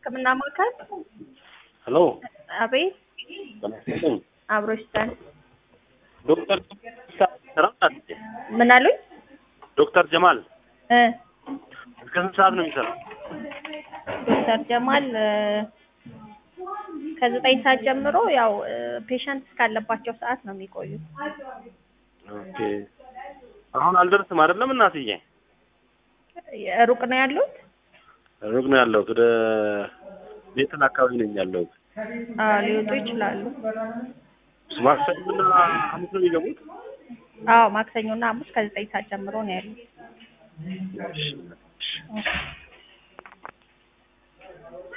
ሕክምና ማዕከል ሄሎ አቤት ጤና ይስጥልኝ። አብሮ ይስጠን። ዶክተር ስራ ምን አሉኝ? ዶክተር ጀማል እ እስከ ስንት ሰዓት ነው የሚሰራው? ዶክተር ጀማል እ ከዘጠኝ ሰዓት ጀምሮ ያው ፔሸንት እስካለባቸው ሰዓት ነው የሚቆዩት። ኦኬ አሁን አልደርስም አይደለም እናትዬ? ሩቅ ነው ያሉት? ሩቅ ነው ያለሁት። ወደ ቤተል አካባቢ ነኝ ያለሁት። አዎ ሊወጡ ይችላሉ። ማክሰኞና ሐሙስ ነው የሚገቡት? አዎ ማክሰኞና ሐሙስ ከዘጠኝ ሰዓት ጀምሮ ነው ያሉት። እሺ፣ እሺ።